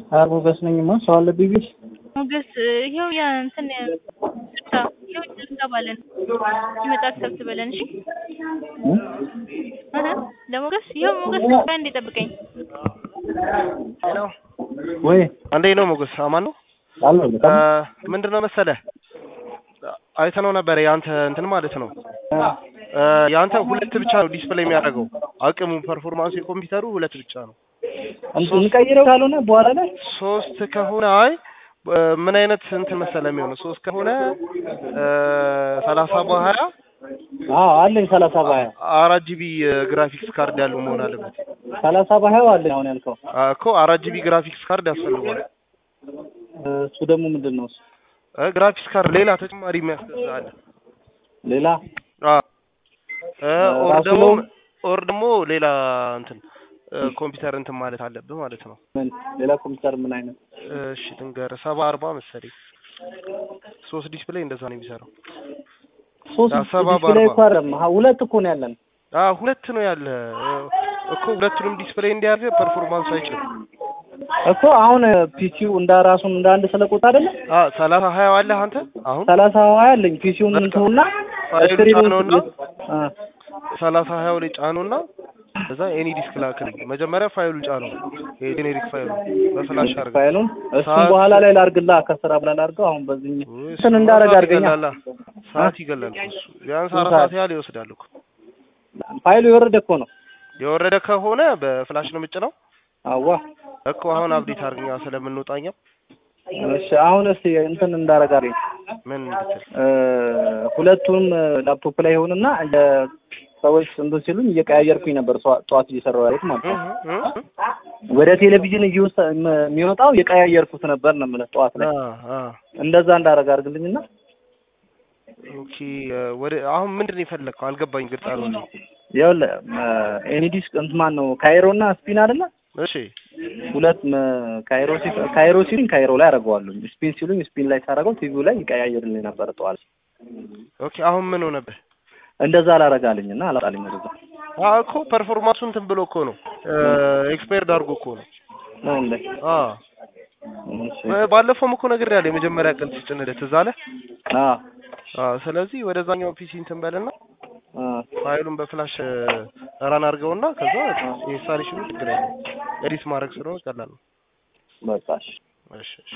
ኧረ ሞገስ ነኝማ ሰው አለብኝ ቤት ሞገስ ይኸው ያ እንትን ስልሳ ይኸው እንገባለን ሲመጣ አክሰብት በለን እሺ እህ ለሞገስ ይኸው ሞገስ ቆይ አንዴ ጠብቀኝ ሄሎ ወይ እንዴት ነው ሞገስ? አማን ነው። አለሁ በጣም ምንድን ነው መሰለህ አይተነው ነበረ የአንተ እንትን ማለት ነው እ የአንተ ሁለት ብቻ ነው ዲስፕሌይ የሚያደርገው አቅሙ ፐርፎርማንስ የኮምፒውተሩ ሁለት ብቻ ነው። እንትን እንቀይረው ካልሆነ በኋላ ላይ ሶስት ከሆነ አይ እ ምን አይነት እንትን መሰለህ የሚሆነው ሶስት ከሆነ እ ሰላሳ በሀያ አዎ አለኝ ሰላሳ በሀያ አራት ጂቢ ግራፊክስ ካርድ ያለው መሆን አለበት ሰላሳ በሀያው አለኝ አሁን ያልከው አ እኮ አራት ጂቢ ግራፊክስ ካርድ ያስፈልገዋል። እሱ ደግሞ ምንድን ነው እሱ እ ግራፊክስ ካርድ ሌላ ተጨማሪ የሚያስገዛ አለ። ሌላ አ እ ኦር ራሱ ደግሞ ነው? ኦር ደግሞ ሌላ እንትን እ ኮምፒውተር እንትን ማለት አለብህ ማለት ነው። ምን ሌላ ኮምፒውተር ምን አይነት እሺ ልንገርህ ሰባ አርባ መሰለኝ ሶስት ዲስፕሌይ እንደዛ ነው የሚሰራው። ሶስት ያ ሰባ ዲስፕሌይ በአርባ። እኮ አይደለም ሀ- ሁለት እኮ ነው ያለን አ ሁለት ነው ያለ እ እኮ ሁለቱንም ዲስፕሌይ እንዲያደርግ ፐርፎርማንስ አይችልም። እኮ አሁን ፒሲው እንደ ራሱን እንደ አንድ ስለቆጣ አይደለም አ ሰላሳ ሀያ አለህ አንተ አሁን ሰላሳ ሀያ አለኝ ፒሲውን በቃ እንትኑና ፋይሉ ስክሪኑን ጫነውና አ ሰላሳ ሀያው ላይ ጫኑና እዛ ኤኒ ዲስክ ላክልኝ። መጀመሪያ ፋይሉ ጫነው የጄኔሪክ ፋይሉ በፍላሽ አድርገው። ፋይሉን እሱን ሰዓት- በኋላ ላይ ላርግላ ከስራ ብላ ላርገው አሁን በዚህ ውይ፣ እንትን እንዳረግ ሰዓት አድርገኛ ይገላላ። ሰዓት ይገላል እኮ እሱ ቢያንስ ስንት አራት ሰዓት? ሰዓት ያህል ይወስዳል እኮ። ፋይሉ የወረደ እኮ ነው የወረደ ከሆነ በፍላሽ ነው የምጭነው አዋ እኮ አሁን አብዴት አድርገኛ ስለምንወጣኛ እሺ አሁን እስቲ እንትን እንዳረግ አድርገኝ ምን እንድትል እ ሁለቱም ላፕቶፕ ላይ ይሆንና እንደ ሰዎች እንትን ሲሉኝ እየቀያየርኩኝ ነበር ጠዋ- ጠዋት እየሰራሁ ያሉት ማለት ነው እህ እህ ወደ ቴሌቪዥን እየወሰ ም- የሚወጣው የቀያየርኩት ነበር ነው የምልህ ጠዋት ላይ አ አ እንደዛ እንዳረግ አድርግልኝና ኦኬ እ ወደ አሁን ምንድን ነው የፈለግከው? አልገባኝ፣ ግልጽ አልሆነም። ይኸውልህ ኤኒዲስ እንትን ማን ነው ካይሮ እና ስፒን አይደለ እሺ ሁለት ም- ካይሮ ሲ- ካይሮ ሲሉኝ ካይሮ ላይ አደርገዋለሁ ስፒን ሲሉኝ ስፒን ላይ ሳደርገው ቲቪው ላይ ይቀያየርልኝ ነበር ጠዋት ኦኬ አሁን ምን ሆነብህ? እንደዛ አላረጋልኝ እና አላጣልኝ ወደዛ አ እኮ ፐርፎርማንሱ እንትን ብሎ እኮ ነው ኤክስፓየርድ አድርጎ እኮ ነው። ነው እንዴ አ እሺ እ ባለፈውም እኮ ነግሬሃለሁ የመጀመሪያ ቀን ስጭንልህ ትዝ አለህ? አ አ ስለዚህ ወደዛኛው ፒሲ እንትን በልና አ ፋይሉን በፍላሽ ራን አድርገውና ከዛ ኢንስታሌሽኑ ችግር የለውም። ኤዲት ማድረግ ስለሆነ ቀላል ነው። በቃ እሺ እሺ እሺ